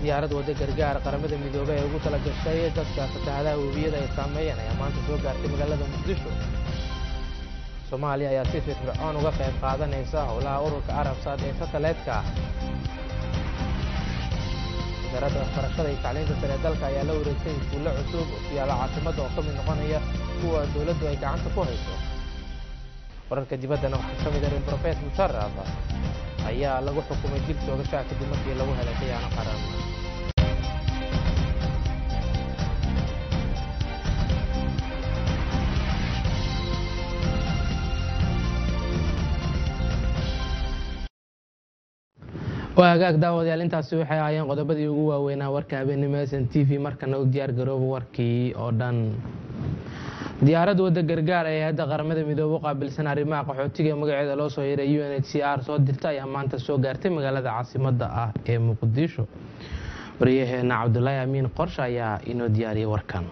diyaarad wadda gargaar qaramada midoobey ee ugu tala gashay dadka fatahaadaha webiyada ay saameeyeen ayaa maanta soo gaartay magaalada muqdisho soomaaliya ayaa si firfircoon uga qayb qaadanaysa howlaha ururka arabsaad ee sataleedka wasaaradda waxbarashada iyo tacliinta sare ee dalka ayaa la wareegtay iskuulle cusub ku yaalla caasimadda oo ka mid noqonaya kuwa dowladdu ay gacanta ku hayso wararka dibaddana waxaa ka mid ah in profes musharaf ayaa lagu xukumay dil toogashaha kadib markii lagu helay khiyaano qaran waa hagaag daawadayaal intaasi waxay ahaayeen qodobadii ugu waaweynaa warka habeenimo s n t v markana u diyaar garooba warkii oo dhan diyaarad wadda gargaar ee hadda qaramada midoobe u qaabilsan arrimaha qaxootiga ee magaceeda loo soo yeeray u n h c r soo dirta ayaa maanta soo gaartay magaalada caasimadda ah ee muqdisho waryaheena cabdulaahi amiin qorshe ayaa inoo diyaariyay warkan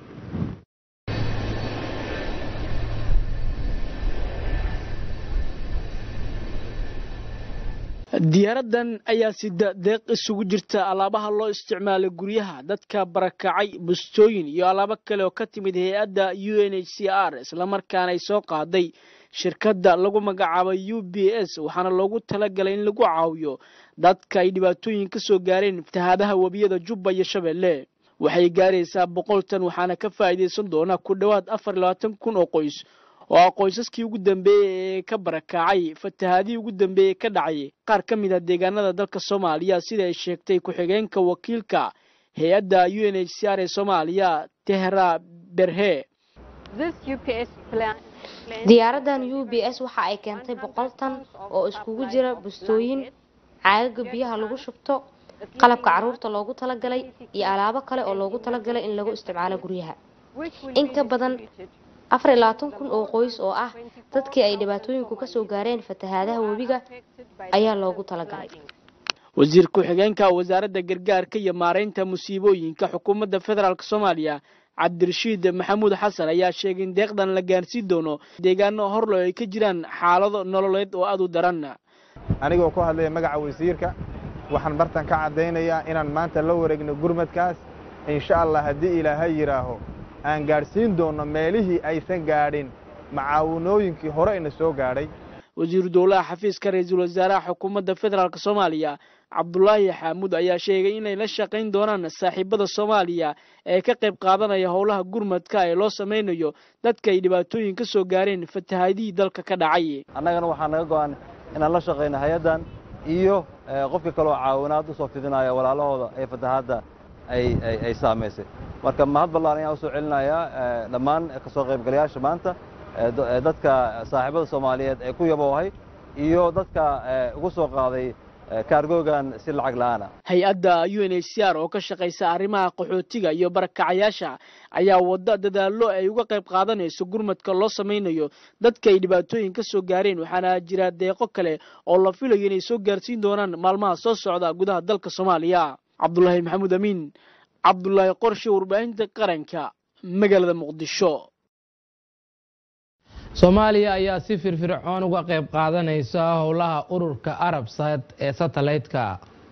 diyaaradan ayaa sida deeq isugu jirta alaabaha loo isticmaalay guryaha dadka barakacay bustooyin iyo alaabo kale oo ka timid hay-adda u n h c r islamarkaana ay soo qaaday shirkadda lagu magacaabay u b s waxaana loogu talagalay in lagu caawiyo dadka ay dhibaatooyin ka soo gaareen fatahaadaha webiyada jubba iyo shabeelle waxay gaaraysaa boqol tan waxaana ka faa'iidaysan doona ku dhowaad afar iyo labaatan kun oo qoys oo ah qoysaskii ugu dambeeyey ee ka barakacay fatahaadihii ugu dambeeyey ka dhacay qaar ka mid a deegaanada dalka soomaaliya sida ay sheegtay ku-xigeenka wakiilka hay-adda u n h c r ee soomaaliya tehra berhe diyaaradan u b s waxa ay keentay boqol tan oo iskugu jira bustooyin caagaga biyaha lagu shubto qalabka caruurta loogu talagalay iyo alaabo kale oo loogu talagalay in lagu isticmaalo guryaha in ka badan afar iyo labaatan kun oo qoys oo ah dadkii ay dhibaatooyinku ka soo gaareen fatahaadaha webiga ayaa loogu talagalay wasiir ku-xigeenka wasaaradda gargaarka iyo maaraynta musiibooyinka xukuumadda federaalk soomaaliya cabdirashiid maxamuud xasan ayaa sheegay in deeqdan la gaarsiin doono deegaano horlo ay ka jiraan xaalado nololeed oo aad u daran anigoo ku hadlaya magaca wasiirka waxaan bartan ka caddaynayaa inaan maanta la wareegno gurmadkaas insha allah haddii ilaahay yidhaaho aan gaadhsiin doonno meelihii aysan gaadhin macaawinooyinkii hore ina soo gaadhay wasiiru dowlaha xafiiska ra-iisul wasaaraha xukuumadda federaalk soomaaliya cabdulaahi xaamuud ayaa sheegay inay la shaqayn doonaan saaxiibada soomaaliya ee ka qayb qaadanaya howlaha gurmadka ee loo samaynayo dadka ay dhibaatooyin ka soo gaareen fatahaadihii dalka ka dhacay annagana waxaa naga go-an inaan la shaqayno hay-addan iyo qofka kaloo caawinaad usoo fidinaya walaalahooda ee fatahaadda ay saamaysay marka mahad ballaan ayaan usoo celinayaa dhammaan kasoo qaybgalayaasha maanta dadka saaxiibada soomaaliyeed ee ku yaboohay iyo dadka ugu soo qaaday kaargoogan si lacag la'aana hay-adda u n h c r oo ka shaqaysa arrimaha qaxootiga iyo barakacayaasha ayaa wadda dadaallo ay uga qayb qaadanayso gurmadka loo samaynayo dadka ay dhibaatooyin ka soo gaareen waxaana jira deeqo kale oo la filayo inay soo gaarsiin doonaan maalmaha soo socda gudaha dalka soomaaliya cabdulaahi maxamuud amiin cabdulaahi qorshe warbaahinta qaranka magaalada muqdisho soomaaliya ayaa si firfircoon uga qayb qaadanaysa howlaha ururka arabsad ee satellite-ka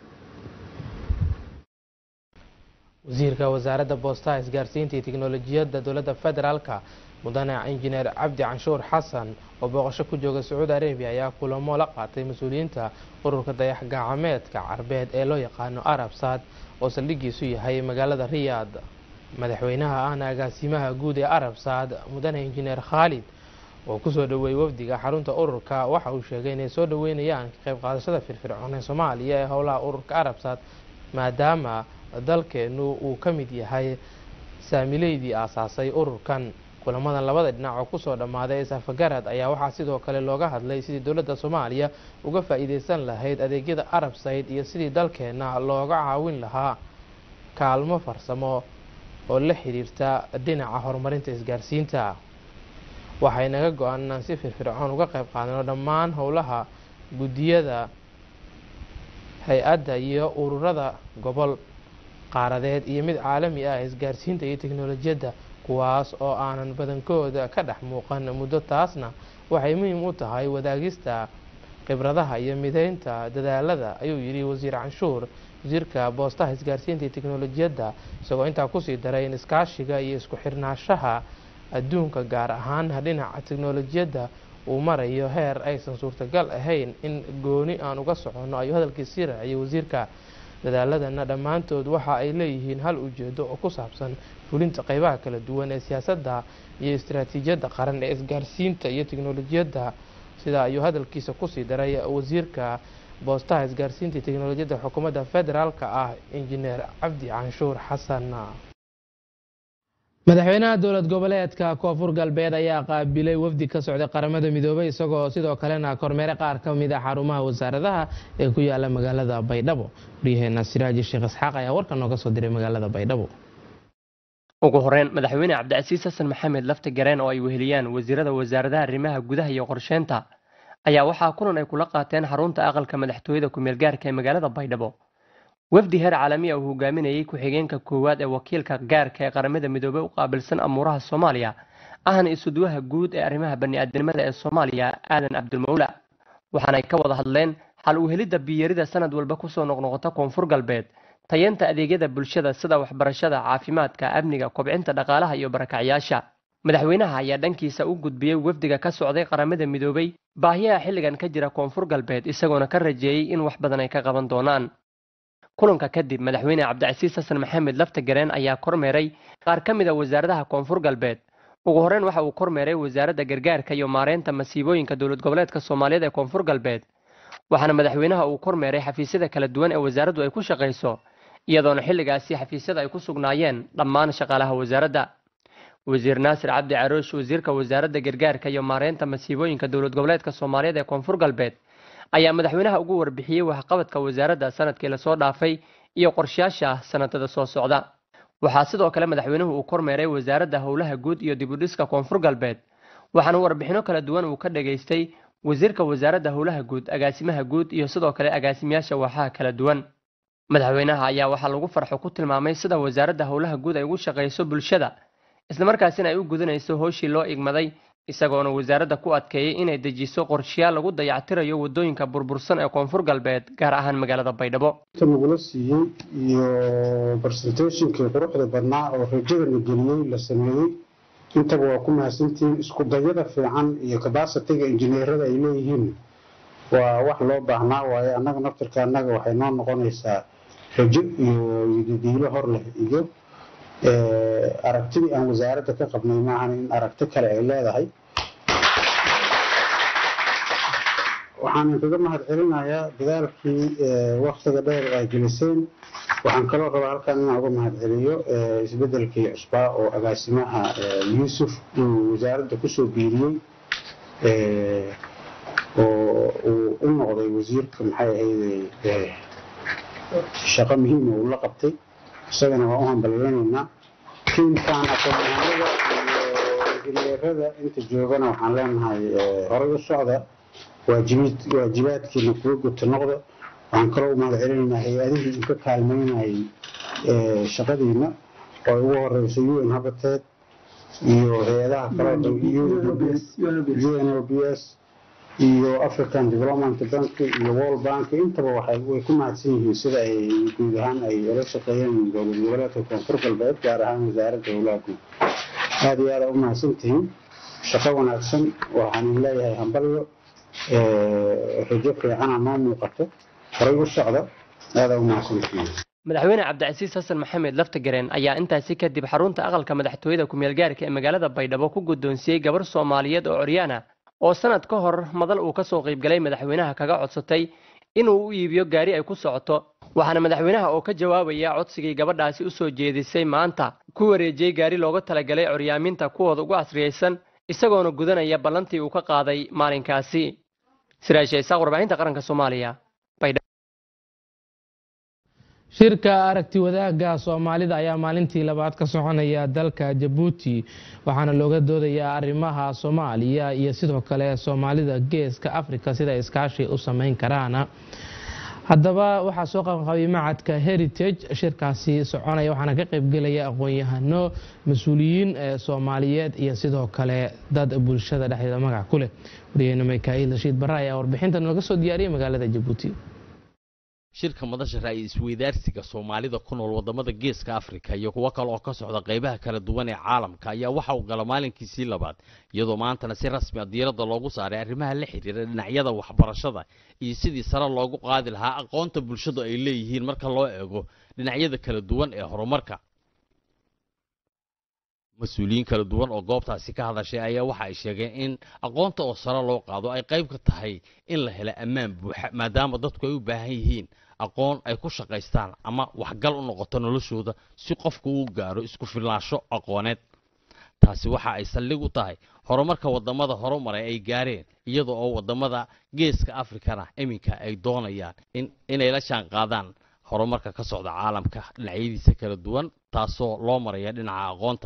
wasiirka wasaaradda boostaha isgaarsiinta iyo tiknolojiyadda dowladda federaalka mudane injineer cabdi canshuur xasan oo booqasho ku jooga sacuudi arabiya ayaa kulamo la qaatay mas-uuliyiinta ururka dayax gacmeedka carbeed ee loo yaqaano arabsad oo saldhigiisu yahay magaalada riyaad madaxweynaha ahna agaasimaha guud ee arabsad mudane injineer khaalid oo kusoo dhaweeyey wafdiga xarunta ururka waxa uu sheegay inay soo dhaweynayaan ka qayb qaadashada firfircoon ee soomaaliya ee howlaha ururka arabsad maadaama dalkeenu uu ka mid yahay saamileydii aasaasay ururkan kulamadan labada dhinac oo kusoo dhammaaday safagarad ayaa waxaa sidoo kale looga hadlay sidii dowladda soomaaliya uga faa-iideysan lahayd adeegyada arabsayd iyo sidii dalkeena looga caawin lahaa kaalmo farsamo oo la xiriirta dhinaca horumarinta isgaarsiinta waxay naga go-an inaan si firfircoon uga qayb qaadano dhammaan howlaha guddiyada hay-adda iyo ururada gobol qaaradeed iyo mid caalami ah isgaarsiinta iyo teknolojiyadda kuwaas oo aanan badankooda ka dhex muuqan muddo taasna waxay muhiim u tahay wadaagista khibradaha iyo mideynta dadaalada ayuu yidhi wasiir canshuur wasiirka boostaha isgaarsiinta iyo teknolojiyadda isagoo intaa kusii daray in iskaashiga iyo isku xirnaashaha adduunka gaar ahaan dhinaca teknolojiyadda uu marayo heer aysan suurtagal ahayn in gooni aan uga soconno ayuu hadalkiisii raaciyay wasiirka dadaaladana dhammaantood waxa ay leeyihiin hal ujeedo oo ku saabsan fulinta qeybaha kala duwan ee siyaasadda iyo istaraatiijiyadda qaran ee isgaarsiinta iyo teknolojiyadda sidaa ayuu hadalkiisa kusii daray wasiirka boostaha isgaarsiinta iyo teknolojiyadda xukuumadda federaalka ah injineer cabdi canshuur xasan madaxweynaha dowlad goboleedka koonfur galbeed ayaa qaabilay wafdi ka socday qaramada midoobay isagoo sidoo kalena kormeere qaar ka mid a xarumaha wasaaradaha ee ku yaala magaalada baydhabo waryaheena siraaji sheekh isxaaq ayaa warkan nooga soo diray magaalada baydhabo ugu horeyn madaxweyne cabdicasiis xasan maxamed lafti gareen oo ay weheliyaan wasiirada wasaaradaha arrimaha gudaha iyo qorsheynta ayaa waxaa kulan ay kula qaateen xarunta aqalka madaxtooyada ku-meelgaarka ee magaalada baydhabo wafdi heer caalamiya uu hogaaminayay ku-xigeenka koowaad ee wakiilka gaarka ee qaramada midoobey u qaabilsan amuuraha soomaaliya ahna isuduwaha guud ee arrimaha bani-aadnimada ee soomaaliya aadan cabdulmawla waxaanay ka wada hadleen xal u helidda biyarida sanad walba kusoo noqnoqota koonfur galbeed tayeenta adeegyada bulshada sida waxbarashada caafimaadka amniga kobcinta dhaqaalaha iyo barakacyaasha madaxweynaha ayaa dhankiisa u gudbiyey wafdiga ka socday qaramada midoobey baahiyaha xilligan ka jira koonfur galbeed isagoona ka rajeeyey in wax badan ay ka qaban doonaan kulanka kadib madaxweyne cabdicasiis xasan maxamed lafta gareen ayaa kormeeray qaar ka mid a wasaaradaha koonfur galbeed ugu horeyn waxa uu kormeeray wasaaradda gargaarka iyo maareynta masiibooyinka dowlad goboleedka soomaaliyeed ee koonfur galbeed waxaana madaxweynaha uu kormeeray xafiisyada kala duwan ee wasaaraddu ay ku shaqayso iyadoona xilligaasi xafiisyada ay ku sugnaayeen dhammaan shaqaalaha wasaaradda wasiir naasir cabdi caroosh wasiirka wasaaradda gargaarka iyo maareynta masiibooyinka dowlad goboleedka soomaaliyeed ee koonfur galbeed ayaa madaxweynaha ugu warbixiyey waxqabadka wasaaradda sanadkii lasoo dhaafay iyo qorshayaasha sanadada soo socda waxaa sidoo kale madaxweynuhu uu kormeeray wasaaradda howlaha guud iyo dibudhiska koonfur galbeed waxaana warbixino kala duwan uu ka dhageystay wasiirka wasaaradda howlaha guud agaasimaha guud iyo sidoo kale agaasimayaasha waaxaha kala duwan madaxweynaha ayaa waxaa lagu farxo ku tilmaamay sida wasaaradda howlaha guud ay ugu shaqayso bulshada islamarkaasina ay u gudanayso howshii loo igmaday isagoona wasaaradda ku adkeeyey inay dejiso qorshayaal lagu dayactirayo wadooyinka burbursan ee koonfur galbeed gaar ahaan magaalada baydhabo nagula siiyey iyo barsentationkii quruxda badnaa oo rajadana geliyey la sameeyey intaba waa ku mahadsantihiin isku dayada fiican iyo kabasitiga injineerada ay leeyihiin waa wax loo baahnaa waaye annaga naftirka annaga waxay noo noqonaysaa rajo iyo diilo hor leh iyo aragtidii aan wasaaradda ka qabnay maahan in aragti kale ay leedahay waxaan kaga mahad celinayaa dadaalkii waktiga dheer ay geliseen waxaan kaloo rabaa halkan inaan uga mahad celiyo isbedelkii cusbaa oo agaasimaha yuusuf uu wasaaradda kusoo biiriyey oo uu u noqday wasiirka maxay ahayd shaqo muhiima uu la qabtay isagana waa u hambalyeynaynaa tiimkan aqoonyahanada iyo injineerada inta joogana waxaan leenahay horay u socda waajibaadkiina kuwa guta noqda waxaan kaloo u mahad celinaynaa hay-adihii inka kaalmeynayay shaqadiina oo ay ugu horeyso u n habateed iyo hay-adaha kale u n o b s iyo african development bank iyo world bank intaba waxay way ku mahadsan yihiin sida ay guud ahaan ay ula shaqeeyeen dowlad goboleedka koonfur galbeed gaar ahaan wasaaradda howlaha guud aada iyo aada u mahadsan tihiin shaqo wanaagsan waxaan leeyahay hambalyo rajo fiicana noo muuqato horay u socda aada u mahadsan tihiin madaxweyne cabdicasiis xasan maxamed laftagareen ayaa intaasi kadib xarunta aqalka madaxtooyada ku-meelgaarka ee magaalada baydhabo ku guddoonsiiyey gabar soomaaliyeed oo coryaana oo sanad ka hor madal uu ka soo qaybgalay madaxweynaha kaga codsatay inuu u iibiyo gaari ay ku socoto waxaana madaxweynaha oo ka jawaabaya codsigii gabadhaasi usoo jeedisay maanta ku wareejiyey gaari looga talagalay coryaaminta kuwooda ugu casriyaysan isagoona gudanaya ballantii uu ka qaaday maalinkaasi siraashe isaaq warbaahinta qaranka soomaaliya shirka aragti wadaagga soomaalida ayaa maalintii labaad ka soconaya dalka jabuuti waxaana looga doodayaa arrimaha soomaaliya iyo sidoo kale soomaalida geeska afrika sida iskaashi u sameyn karaan haddaba waxaa soo qabanqabay macadka heritage shirkaasi soconaya waxaana ka qaybgelaya aqoon-yahano mas-uuliyiin soomaaliyeed iyo sidoo kale dad bulshada dhexdeeda magac ku leh wariyeyne mikaail rashiid barre ayaa warbixinta nooga soo diyaariyay magaalada jabuuti shirka madasha ra'yi isweydaarsiga soomaalida ku nool wadamada geeska afrika iyo kuwo kale oo ka socda qaybaha kala duwan ee caalamka ayaa waxa uu gala maalinkiisii labaad iyadoo maantana si rasmi a diiradda loogu saaray arrimaha la xidhiira dhinacyada waxbarashada iyo sidii sare loogu qaadi lahaa aqoonta bulshadu ay leeyihiin marka loo eego dhinacyada kala duwan ee horumarka mas-uuliyiin kala duwan oo goobtaasi ka hadashay ayaa waxa ay sheegeen in aqoonta oo sare loo qaado ay qayb ka tahay in la helo ammaan buuxa maadaama dadku ay u baahan yihiin aqoon ay ku shaqaystaan ama waxgal u noqoto noloshooda si qofku uu gaaro isku filnaansho aqooneed taasi waxa ay saldhig u tahay horumarka wadamada horumaray ay gaareen iyada oo wadamada geeska afrikana iminka ay doonayaan inay la jaan qaadaan horumarka ka socda caalamka dhinacyadiisa kala duwan taasoo loo maraya dhinaca aqoonta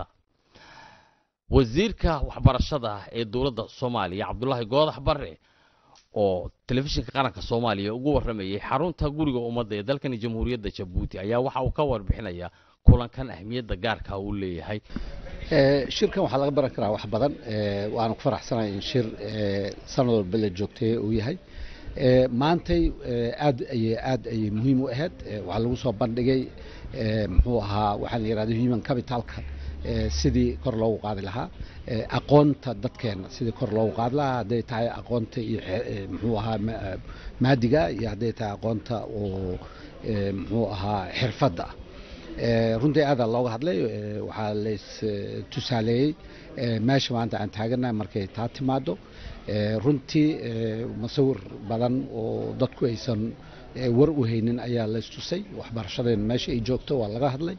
wasiirka waxbarashada ee dowladda soomaaliya cabdulaahi goodax barre oo telefishinka qaranka soomaaliya ugu warramayay xarunta guriga ummadda ee dalkani jamhuuriyadda jabuuti ayaa waxa uu ka warbixinayaa kulankan ahmiyadda gaarka uu leeyahay shirkan waxaa laga baran karaa wax badan waana ku faraxsanahay in shir sanad walba la joogtay uu yahay maantay aad ayay aad ayay muhiim u ahayd waxaa lagu soo bandhigay muxuu ahaa waxaa la yidhahda human capitalka sidii kor loogu qaadi lahaa aqoonta dadkeena sidii kor loogu qaadi lahaa hadday tahay aqoonta iyo muxuu ahaa maadiga iyo hadday tahay aqoonta oo muxuu ahaa xirfadda runtii aadaa looga hadlay waxaa lays tusaaleeyey meesha maanta aan taaganahay markay taa timaado runtii masawir badan oo dadku aysan war u haynin ayaa laystusay waxbarashadeena meesha ay joogto waa laga hadlay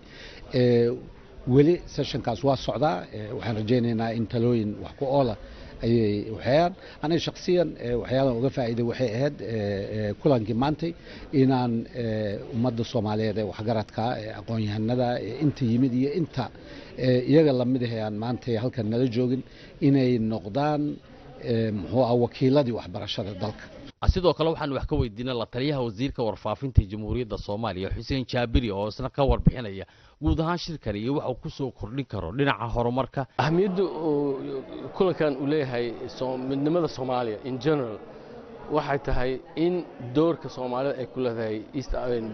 weli sessionkaas waa socdaa waxaan rajaynaynaa in talooyin wax ku oola ayay waxayaan aniga shaksiyan waxyaalaan uga faa'iiday waxay ahayd kulankii maantay inaan ummadda soomaaliyeed ee waxgaradka ee aqoon-yahanada inta yimid iyo inta iyaga lamid ahe aan maantay halkan nala joogin inay noqdaan muxuu ah wakiiladii waxbarashada dalka sidoo kale waxaan wax ka weydiinay la taliyaha wasiirka warfaafinta jamhuuriyadda soomaaliya xuseen jaabiri oo isna ka warbixinaya guud ahaan shirkani iyo waxa uu ku soo kordhin karo dhinaca horumarka ahmiyadda kulankan uu leeyahay midnimada soomaaliya in general waxay tahay in doorka soomaalida ay ku leedahay east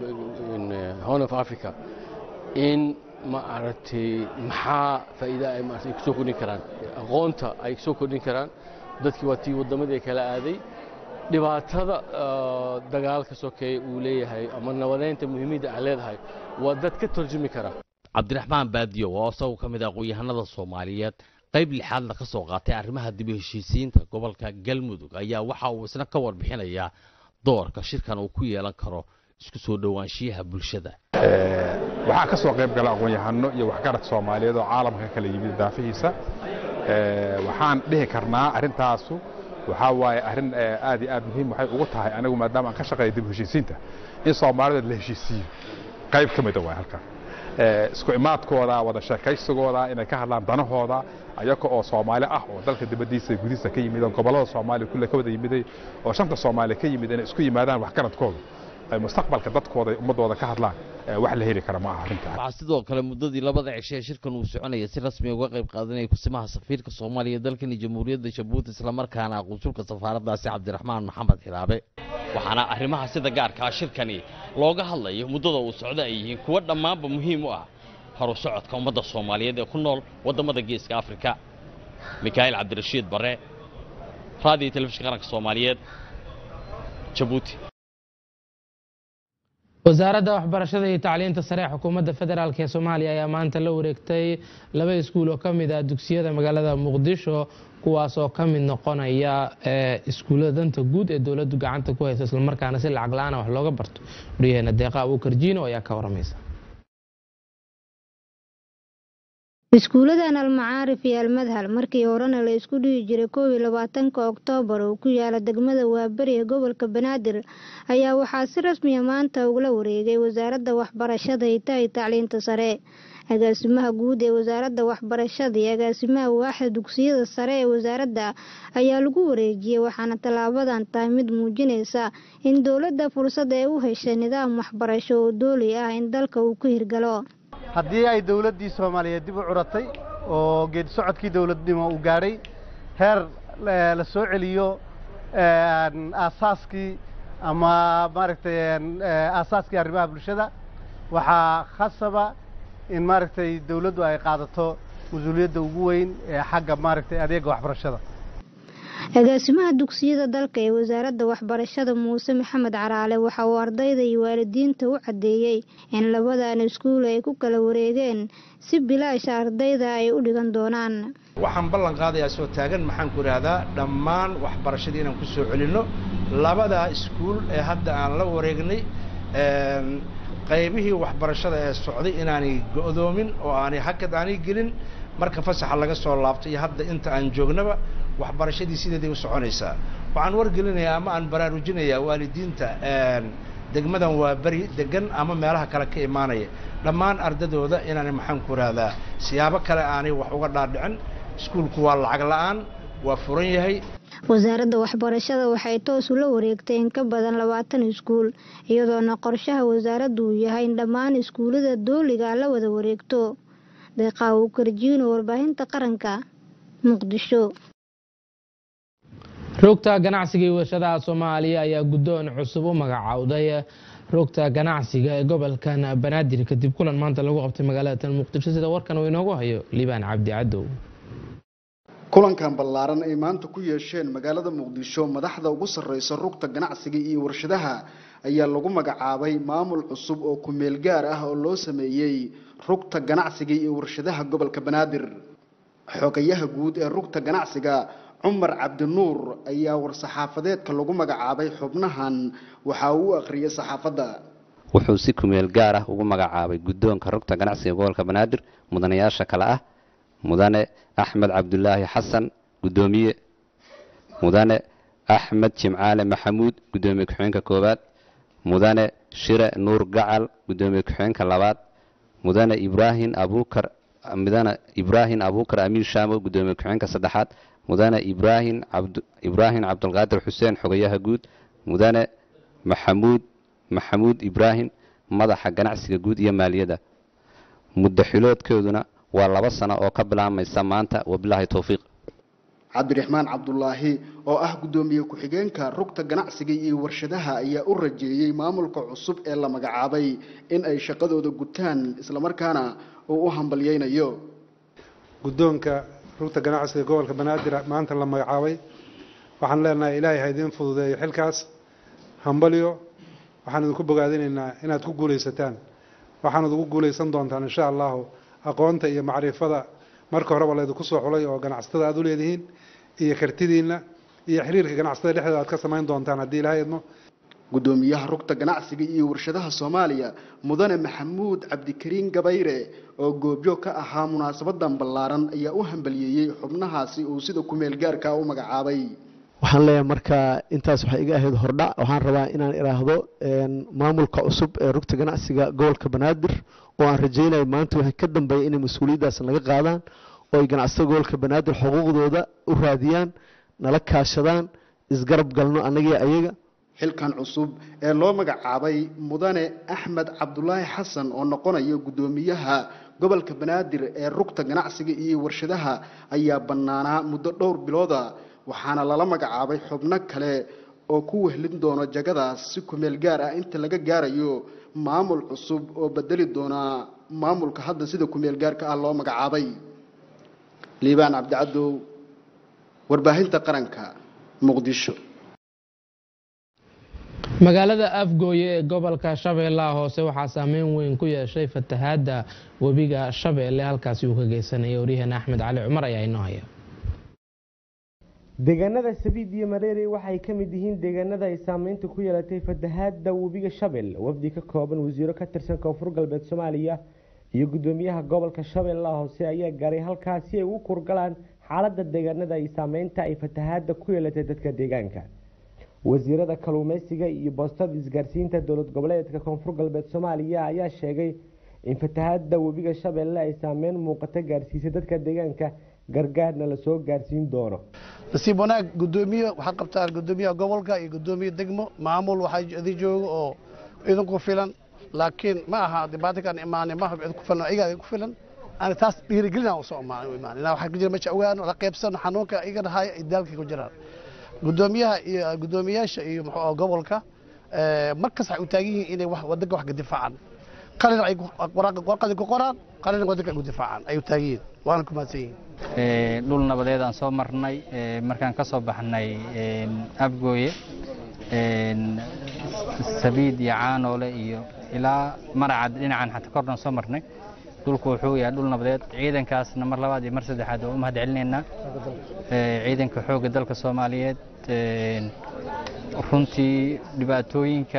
horn of africa in ma aragtay maxaa faa'iida ay maaragtay kusoo kordhin karaan aqoonta ay soo kordhin karaan dadkii waa tii waddamadii kala aaday dhibaatada dagaalka sokeeye uu leeyahay ama nabadeynta muhiimadda ay leedahay waa dad ka tarjumi kara cabdiraxmaan baadiyo oo isagu ka mid ah aqoon-yahanada soomaaliyeed qayb lixaadna ka soo qaatay arrimaha dib u heshiisiinta gobolka galmudug ayaa waxa uu isna ka warbixinayaa doorka shirkan uu ku yeelan karo isku soo dhowaanshiyaha bulshada waxaa ka soo qayb gala aqoon-yahano iyo waxgarad soomaaliyeed oo caalamka kala yimid daafihiisa waxaan dhihi karnaa arrintaasu waxaa waaye arrin aad iyo aad muhiim waxay ugu tahay anigu maadaama aan ka shaqeeya dib u heshiisiinta in soomaalida la heshiisiiyo qayb ka mida waay halkan isku imaadkooda wada sheekaysigooda inay ka hadlaan danahooda ayaga oo soomaali ah oo dalka dibaddiisa gudihiisa ka yimid oo gobollada soomaaliya kulle ka wada yimiday oo shanta soomaaliya ka yimid inay isku yimaadaan waxgaradkooda ay mustaqbalka dadkooda ay ummadooda ka hadlaan wax la heli kara ma aha arrintaa waxaa sidoo kale muddadii labada cisho ee shirkan uu soconaya si rasmi uga qayb qaadanaya kusimaha safiirka soomaaliya dalkani jamhuuriyadda jabuuti islamarkaana qunsulka safaaraddaasi cabdiraxmaan maxamed xilaabe waxaana arrimaha sida gaarkaa shirkani looga hadlayo muddada uu socdo ay yihiin kuwo dhammaanba muhiim u ah horu socodka ummadda soomaaliyeed ee ku nool waddamada geeska afrika mikaa'iil cabdirashiid bare raadiyo telefishinka qaranka soomaaliyeed jabuuti wasaaradda waxbarashada iyo tacliinta sare ee xukuumadda federaalk ee soomaaliya ayaa maanta la wareegtay laba iskuul oo ka mid ah dugsiyada magaalada muqdisho kuwaas oo ka mid noqonaya iskuullada danta guud ee dowladdu gacanta ku haysa islamarkaana si lacag la-aana wax looga barto waryaheena deeqa abuukar jiino ayaa ka waramaysa iskuuladan almacaarif iyo almadhal markii horena la isku dhihi jiray koob iyo labaatanka oktoobar oo ku yaala degmada waaberi ee gobolka banaadir ayaa waxaa si rasmiya maanta ugala wareegay wasaaradda waxbarashada hita iyo tacliinta sare agaasimaha guud ee wasaaradda waxbarashada iyo agaasimaha waaxda dugsiyada sare ee wasaaradda ayaa lagu wareejiyey waxaana tallaabadan tahay mid muujinaysa in dowladda fursad ay u heshay nidaam waxbarasho oo dooli ah in dalka uu ku hirgalo haddii ay dowladdii soomaaliyeed dib u curatay oo geedi socodkii dowladnimo uu gaadhay heer la soo celiyo aasaaskii ama maaragtay aasaaskii arrimaha bulshada waxaa khasaba in maaragtay dowladdu ay qaadato mas-uuliyadda ugu weyn ee xagga maaragtay adeega waxbarashada agaasimaha dugsiyada dalka ee wasaaradda waxbarashada muuse maxamed caraale waxa uu ardayda iyo waalidiinta u caddeeyey in labadan iskuul ay ku kala wareegeen si bilaasha ardayda ay u dhigan doonaan waxaan ballan qaadayaa soo taagan maxaan ku idhaahdaa dhammaan waxbarashadii inaan ku soo celinno labadaa iskuul ee hadda aan la wareegnay qaybihii waxbarashada ee socday inaanay go'doomin oo aanay hakad aanay gelin marka fasaxa laga soo laabto iyo hadda inta aan joognaba waxbarashadii sideeday u soconaysaa waxaan wargelinayaa ama aan baraarujinayaa waalidiinta degmadan waa beri degan ama meelaha kale ka imaanaya dhammaan ardadooda inaanay maxaan ku idhaahdaa siyaabo kale aanay wax uga dhaadhicin iskuulku waa lacag la'aan waa furan yahay wasaaradda waxbarashada waxay toos ula wareegtay in ka badan labaatan iskuul iyadoona qorshaha wasaaraddu uu yahay in dhammaan iskuullada dooliga la wada wareegto deeqaa uu karjiino warbaahinta qaranka muqdisho rogta ganacsiga iyo warshadaha soomaaliya ayaa guddoon cusub u magacaawday rogta ganacsiga ee gobolkan banaadir kadib kulan maanta lagu qabtay magaalada muqdisho sida warkan uu inoogu hayo liibaan cabdi cadow kulankan ballaaran ay maanta ku yeesheen magaalada muqdisho madaxda ugu sarreysa rugta ganacsiga iyo warshadaha ayaa lagu magacaabay maamul cusub oo ku-meel gaar ah oo loo sameeyey rugta ganacsiga iyo warshadaha gobolka banaadir xogayaha guud ee rugta ganacsiga cumar cabdinuur ayaa war-saxaafadeedka lagu magacaabay xubnahan waxa uu u akhriyay saxaafadda wuxuu si kumeel gaar ah ugu magacaabay guddoonka rugta ganacsiga gobolka banaadir mudanayaasha kale ah mudane axmed cabdulaahi xasan guddoomiye mudane axmed jimcaale maxamuud guddoomiye ku-xigeenka koowaad mudane shire nuur gacal guddoomiye ku-xigeenka labaad mudane ibraahim abuukar mudane ibraahim abuukar amiin shaamo guddoomiye ku-xigeenka saddexaad mudane ibraahim cabd ibraahim cabdulqaadir xuseen xogayaha guud mudane maxamuud maxamuud ibraahim madaxa ganacsiga guud iyo maaliyadda muddo xiloodkooduna waa laba sano oo ka bilaabmaysa maanta wabilaahi towfiiq cabdiraxmaan cabdulaahi oo ah guddoomiye ku-xigeenka rugta ganacsiga iyo warshadaha ayaa u rajeeyey maamulka cusub ee la magacaabay in ay shaqadooda gutaan islamarkaana uu u hambalyeynayo guddoonka rugta ganacsiga gobolka banaadir maanta la magacaabay waxaan leenahay ilaahay ha idiin fududeeyo xilkaas hambalyo waxaan idinku bogaadinaynaa inaad ku guulaysataan waxaanad ugu guulaysan doontaan insha allahu aqoonta iyo macrifada marka horeba laydinku soo xulay oo ganacsatada aad u leedihiin iyo kartidiinna iyo xiriirka ganacsatada dhexdooda aad ka samayn doontaan haddii ilahay idmo guddoomiyaha rugta ganacsiga iyo warshadaha soomaaliya mudane maxamuud cabdikariin gabayre oo goobjoog ka ahaa munaasabadan ballaaran ayaa u hambaliyeeyey xubnahaasi uu sida kumeel gaarka u magacaabay waxaan leeyahay marka intaas waxay iga ahayd hordhac waxaan rabaa inaan idhaahdo maamulka cusub ee rugta ganacsiga gobolka banaadir oo aan rajaynayo maanta waxay ka dambeeya inay mas-uuliyaddaas naga qaadaan oo ay ganacsatada gobolka banaadir xuquuqdooda u raadiyaan nala kaashadaan isgarab galno annagii ayaga xilkan cusub ee loo magacaabay mudane axmed cabdulaahi xasan oo noqonaya guddoomiyaha gobolka banaadir ee rugta ganacsiga iyo warshadaha ayaa bannaanaa muddo dhowr bilooda waxaana lala magacaabay xubno kale oo ku wehlin doono jagadaas si kumeel gaar ah inta laga gaarayo maamul cusub oo bedeli doona maamulka hadda sida kumeel gaarka ah loo magacaabay liibaan cabdicadow warbaahinta qaranka muqdisho magaalada afgooye ee gobolka shabeellaha hoose waxaa saameyn weyn ku yeeshay fatahaadda webiga shabeelle halkaasi uu ka geysanaya waryaheena axmed cali cumar ayaa inoo haya deegaanada sabiid iyo mareere waxay ka mid yihiin deegaanada ay saameynta ku yeelatay fatahaadda webiga shabel wafdi ka kooban wasiiro ka tirsan koonfur galbeed soomaaliya iyo gudoomiyaha gobolka shabeellaha hoose ayaa gaaray halkaas si ay ugu kurgalaan xaaladda deegaanada ay saameynta ay fatahaada ku yeelatay dadka deegaanka wasiirada kalluumeysiga iyo boostada isgaarsiinta dowlad goboleedka koonfur galbeed soomaaliya ayaa sheegay in fatahaada webiga shabeelle ay saameyn muuqata gaarsiisay dadka deegaanka gargaarna lasoo gaarsiin doono nasiib wanaag gudoomiye waxaad qabtaan gudoomiyaha gobolka iyo gudoomiye degmo maamul waxaa idi jooga oo idinku filan laakiin ma aha dhibaatakan imaanay ma cid ku filan iyaga ku filan aan taas dhiirigelin usoo imaan imaan waxa ku jira meesha ogaano la qaybsano xanuunka iga dhahay ay daalkii ku jiraan gudoomiyaha iyo gudoomiyaasha iyo muxuu gobolka markas waxay u taagan yihiin inay wax wadanka wax ka difaacaan qalin ay warqadi ku qoraan qalin wadanka ay ku difaacaan ay u taagan yihiin waana ku mahadsan yihiin dhul nabadeed aan soo marnay markaan ka soo baxnay abgooye sabiid iyo caanoole iyo ilaa maracad dhinacan xata kordhan soo marnay dhulku wuxuu yahay dhul nabadeed ciidankaasna mar labaad iyo mar saddexaad waa u mahad celinaynaa ciidanka xoogga dalka soomaaliyeed runtii dhibaatooyinka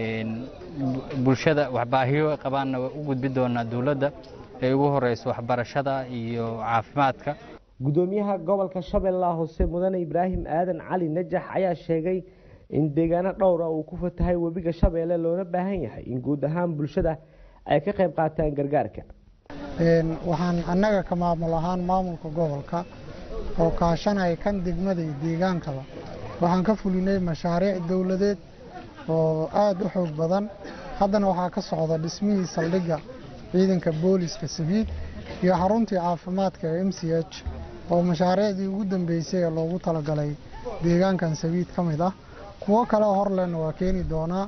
bulshada waxbaahiyo qabaanna waa u gudbi doonaa dowladda ay ugu horeyso waxbarashada iyo caafimaadka gudoomiyaha gobolka shabeellaha hoose mudane ibraahim aadan cali najax ayaa sheegay in deegaano dhowra uu ku fatahay webiga shabeelle loona baahan yahay in guud ahaan bulshada ay ka qayb qaataan gargaarka waxaan annaga ka maamul ahaan maamulka gobolka oo kaashanaya kan degmada iyo deegaankaba waxaan ka fulinay mashaariic dowladeed oo aada u xoog badan haddana waxaa ka socda dhismihii saldhigga ciidanka booliska sabiid iyo xaruntii caafimaadka ee m c h oo mashaariicdii ugu dambeysay ee loogu talagalay deegaankan sabiid ka mid ah kuwo kale horlena waa keeni doonaa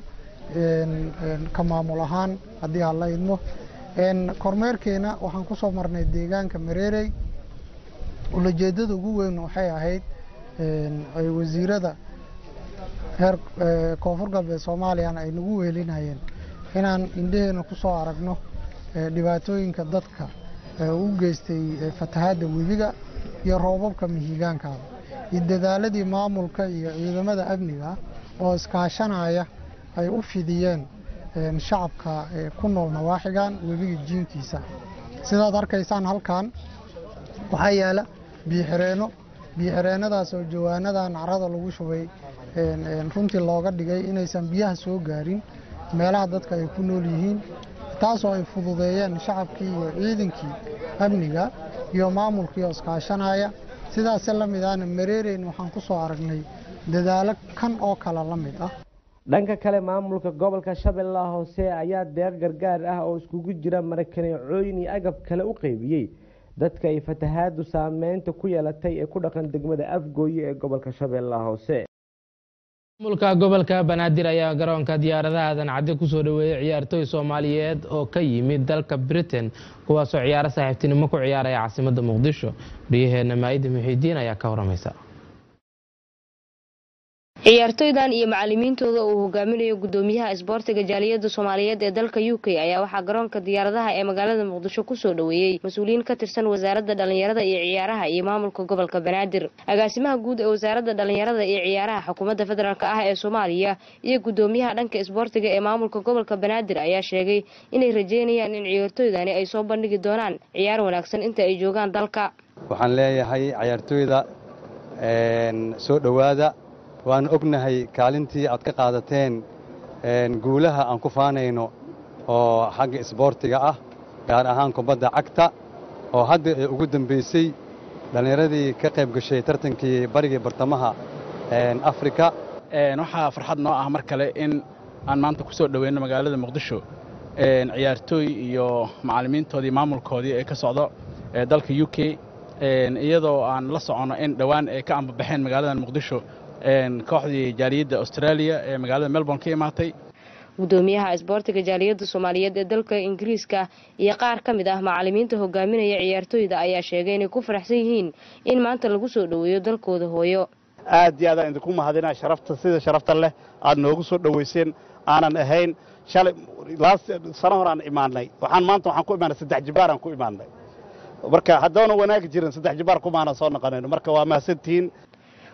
ka maamul ahaan haddii aan la idmo kormeerkeena waxaan ku soo marnay deegaanka mareerey ulajeedada ugu weyn waxay ahayd ay wasiirada heer koonfur galbeed soomaaliyana ay nagu wehelinayeen inaan indheheena ku soo aragno dhibaatooyinka dadka u geystay fatahaadda webiga iyo roobabka mihigaankaada iyo dadaaladii maamulka iyo ciidamada amniga oo iskaashanaya ay u fidiyeen shacabka ku nool nawaaxigan webiga jiinkiisa sidaad arkaysaan halkan waxaa yaala biixireenno biixireenadaas oo jawaanadan carada lagu shubay runtii looga dhigay inaysan biyaha soo gaarin meelaha dadka ay ku nool yihiin taasoo ay fududeeyeen shacabkii iyo ciidankii amniga iyo maamulkii oo iskaashanaya sidaase la mid ahna mareereyn waxaan ku soo aragnay dadaalo kan oo kale la mid ah dhanka kale maamulka gobolka shabeellaha hoose ayaa deeq gargaar ah oo iskugu jira marakaneecooyin iyo agab kale u qeybiyey dadka ay fatahaadu saameynta ku yeelatay ee ku dhaqan degmada afgooye ee gobolka shabeellaha hoose maamulka gobolka banaadir ayaa garoonka diyaaradaha aadan cadde kusoo dhaweeyey ciyaartooy soomaaliyeed oo ka yimid dalka britain kuwaasoo ciyaaro saaxiibtinimo ku ciyaaraya caasimadda muqdisho waryaheena maa'ida muxiidiin ayaa ka waramaysa ciyaartoydan iyo macalimiintooda uu hogaaminayo gudoomiyaha isboortiga jaaliyada soomaaliyeed ee dalka u k ayaa waxaa garoonka diyaaradaha ee magaalada muqdisho kusoo dhaweeyey mas-uuliyiin ka tirsan wasaaradda dhalinyarada iyo ciyaaraha iyo maamulka gobolka banaadir agaasimaha guud ee wasaaradda dhalinyarada iyo ciyaaraha xukuumadda federaalk ah ee soomaaliya iyo gudoomiyaha dhanka isboortiga ee maamulka gobolka banaadir ayaa sheegay inay rajeynayaan in ciyaartoydani ay soo bandhigi doonaan ciyaar wanaagsan inta ay joogaan dalka waxaan leeyahay ciyaartooyda soo dhowaada waan ognahay kaalintii aad ka qaadateen guulaha aan ku faanayno oo xagga isboortiga ah gaar ahaan kubadda cagta oo hadda ee ugu dambaysay dhallinyaradii ka qayb gashay tartankii barigii bartamaha afrika waxaa farxad noo ah mar kale in aan maanta ku soo dhoweyno magaalada muqdisho ciyaartooy iyo macallimiintoodii maamulkoodii ee ka socdo dalka u k iyadoo aan la soconno in dhowaan ay ka ambabaxeen magaalada muqdisho kooxdii jaaliyadda australia ee magaalada melbourne ka imaatay gudoomiyaha isboortiga jaaliyadda soomaaliyeed ee dalka ingiriiska iyo qaar ka mid ah macalimiinta hogaaminaya ciyaartooyda ayaa sheegay inay ku faraxsan yihiin in maanta lagu soo dhoweeyo dalkooda hooyo aad iyo aadaan idinku mahadinaa sharafta sida sharafta leh aad noogu soo dhoweyseen aanan ahayn shalay sano hor aan imaanay waxaan maanta waxaan ku imaanay saddex jibaaraan ku imaanay marka haddoona wanaagi jirin saddex jibaar kumaana soo noqonayno marka waa mahadsantihiin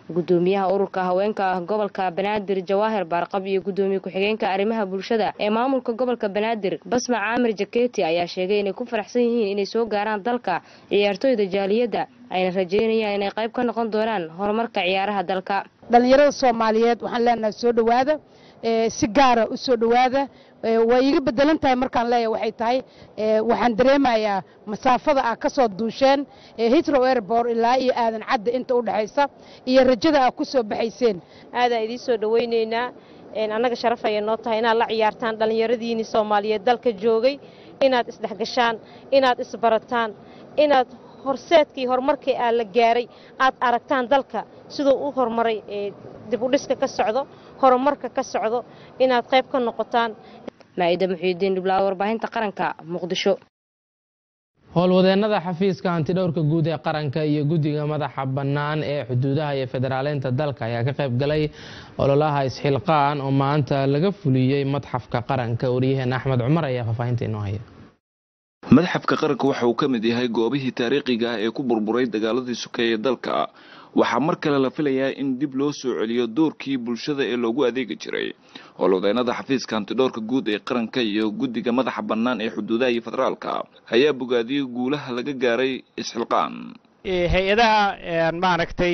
gudoomiyaha ururka haweenka gobolka banaadir jawaahir baarqab iyo gudoomiye ku-xigeenka arrimaha bulshada ee maamulka gobolka banaadir basma caamir jaketi ayaa sheegay inay ku faraxsan yihiin inay soo gaaraan dalka ciyaartooyda jaaliyadda ayna rajeynayaan inay qayb ka noqon doonaan horumarka ciyaaraha dalka dhallinyarada soomaaliyeed waxaan leenahay soo dhowaada si gaara u soo dhowaada way iga bedelan tahay markaan leeyahay waxay tahay waxaan dareemayaa masaafada ah ka soo duusheen hitrow airbor ilaa iyo aadan cadda inta u dhexaysa iyo rajada ah ku soo baxayseen aadaan idiin soo dhowaynaynaa annaga sharaf ayay noo tahay inaad la ciyaartaan dhallinyaradiinii soomaaliyeed dalka joogay inaad isdhexgashaan inaad isbarataan inaad horseedkii horumarkii aa la gaaray aad aragtaan dalka siduu u horumaray dib u dhiska ka socdo horumarka ka socdo inaad qayb ka noqotaan maa'ida muxiidiin dhiblaawo warbaahinta qaranka muqdisho howlwadeennada xafiiska hantidhowrka guud ee qaranka iyo guddiga madaxa bannaan ee xuduudaha iyo federaaleynta dalka ayaa ka qayb galay ololaha isxilqaan oo maanta laga fuliyey madxafka qaranka wariyaheen axmed cumar ayaa faahfaahinta inoo haya madxafka qaranka waxa uu ka mid yahay goobihii taariikhiga ah ee ku burburay dagaaladii sokeeye dalka waxaa mar kale la filayaa in dib loo soo celiyo doorkii bulshada ee loogu adeegi jiray howlwadeennada xafiiska hantidhoorka guud ee qaranka iyo guddiga madaxa bannaan ee xuduudaha iyo federaalka ayaa bogaadiyey guulaha laga gaaray isxilqaan hay-adaha maaragtay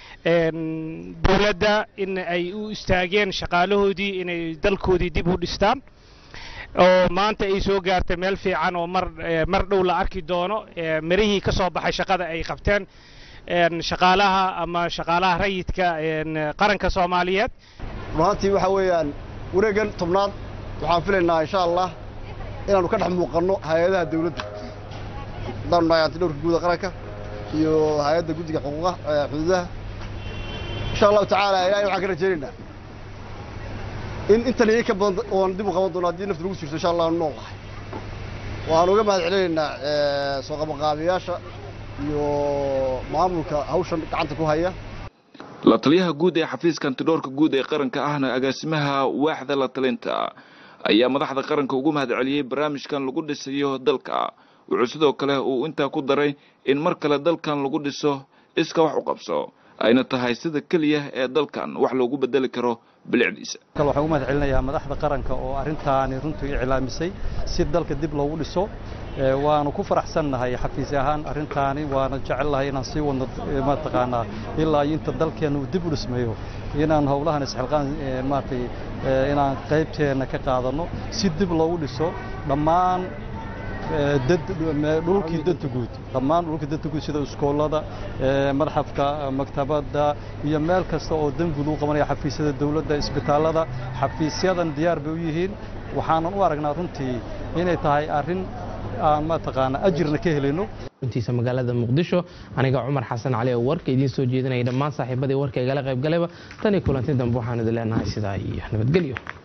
dowladda in ay u istaageen shaqaalahoodii inay dalkoodii dib u dhistaan oo maanta ay soo gaartay meel fiican oo mar mar dhow la arki doono mirihii ka soo baxay shaqada ay qabteen shaqaalaha ama shaqaalaha rayidka qaranka soomaaliyeed runaantii waxa weeyaan wareeggan tobnaad waxaan filaynaa insha allah inaannu ka dhex muuqanno hay-adaha dawladda haddaanu nahay antidhowrka guuda qaranka iyo hay-adda guddiga xuquuqa xuduudaha insha allahu tacaala ilaahay waxaan ka rajaynaynaa in intan iyo ka badan oon dib u qaban doono haddii naftu lagu jirto insha allah aanu nool nahay waxaanu uga mahad celinaynaa soo qabanqaabiyaasha iyo maamulka hawshan gacanta ku haya la taliyaha guud ee xafiiska antidhoorka guud ee qaranka ahna agaasimaha waaxda la talinta ayaa madaxda qaranka ugu mahad celiyey barnaamijkan lagu dhisayo dalka wuxuu sidoo kale uu intaa ku daray in mar kale dalkan lagu dhiso iska wax u qabso ayna tahay sida keliya ee dalkan wax loogu bedeli karo bilicdiisa kale waxaan u mahad celinayaa madaxda qaranka oo arrintaani runtii iclaamisay si dalka dib loogu dhiso waanu ku faraxsannahay xafiis ahaan arrintaani waana jecelnahay inaan sii wadno mataqaanaa ilaa inta dalkeenna uu dib u dhismeeyo inaan howlahan isxilqaan maaragtay inaan qaybteenna ka qaadanno si dib loogu dhiso dhammaan dhulkii danta guud dhammaan dhulkii danta guud sida iskoolada madxafka maktabadda iyo meel kasta oo dan guud u qabanaya xafiisyada dowladda isbitaallada xafiisyadan diyaar bay u yihiin waxaanan u aragnaa runtii inay tahay arrin aan mataqaana ajirna ka helayno intiisa magaalada muqdisho aniga cumar xasan cali oo warka idiin soo jeedinaya dhammaan saaxiibadii warka igala qayb galayba tan iyo kulanti dambe waxaan idin leenahay sidaa iyo nabadgelyo